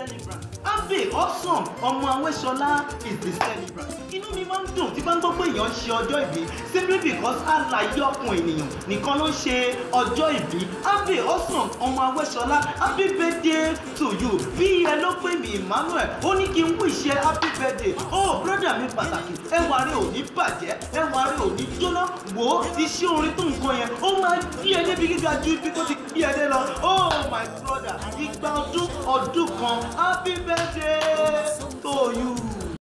celebrant abe awesome ọmọ awẹ́sọlá is the celebrant inú mi máa ń dùn tí bá ń gbọ́ pé èèyàn ń ṣe ọjọ́ ìbí simply because àlàyé ọkùn ènìyàn nìkan ló ń ṣe ọjọ́ ìbí abe awesome ọmọ awẹ́sọlá happy birthday to you bí ẹ ló pè mí emmanuel ó ní kí n wíṣẹ happy birthday oh brother mi pàtàkì ẹwà rẹ ò ní bàjẹ́ ẹwà rẹ ò ní jóná wò ó iṣẹ́ orin tó nǹkan yẹn ó máa gbé ẹ débi gíga ju ibi tó ti gbé ẹ dé lọ oh my brother ìgbà ọdún ọdún kan happy birthday to you.